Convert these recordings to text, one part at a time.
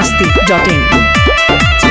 masti.in.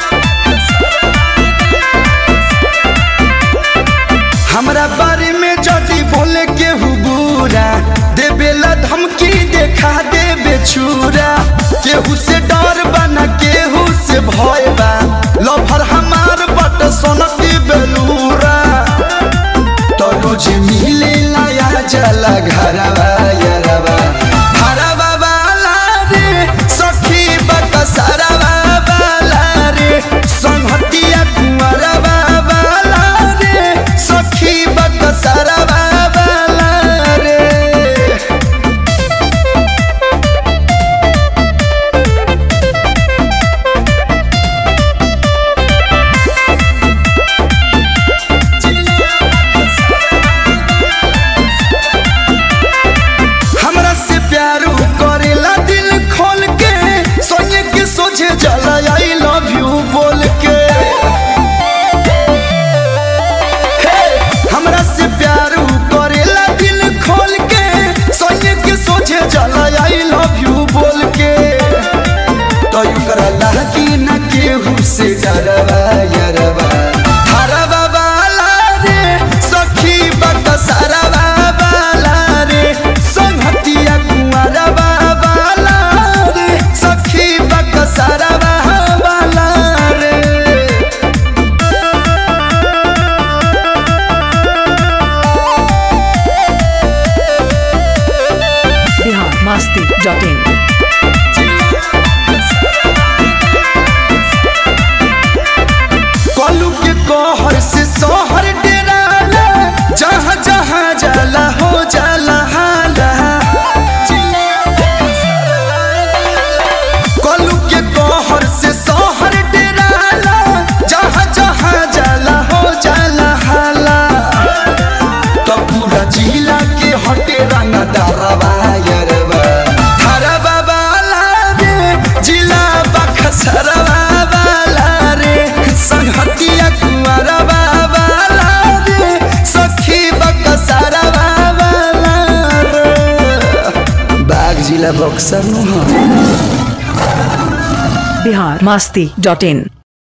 हमरा बारे में जदी बोले केहू बुरा देवेला धमकी देखा देवे छुरा केहू से डर बना केहू से भय बा लभर हमार बट सोनकी बेलूरा तो रोज मिले लाया जला घरवा यरवा हरवा वाला रे सखी बकसरवा वाला रे संहतिया कुंवरवा वाला रे सखी बकसरवा वाला रे हमरा से प्यार करेला दिल खोल के सोने के सोझे जला आई लव यू बोल के हे, हमरा से प्यार करेला दिल खोल के सोने के सोझे जला आई लव यू बोल के तो यू करला कि न केहू से डरवा यरवा हरवा वाला रे सखी बकसरवा वाला रे संहतिया कुंवरवा वाला रे सखी बकसरवा वाला रे Bihar masti.in. कलू के कहर से शहर डेराला जहाँ जहाँ जाला हो जाला हाला कलू के कहर से शहर डेराला जहाँ जहाँ जाला हो जाला हाला तो पूरा जिला के हटे रंग दरवा यरवा हरवा वाला रे जिला बखसरवा वाला रे संहतिया कुंवरवा वाला रे सखी बकसरवा वाला रे बाग जिला बक्सर नु हाँ Bihar masti.in.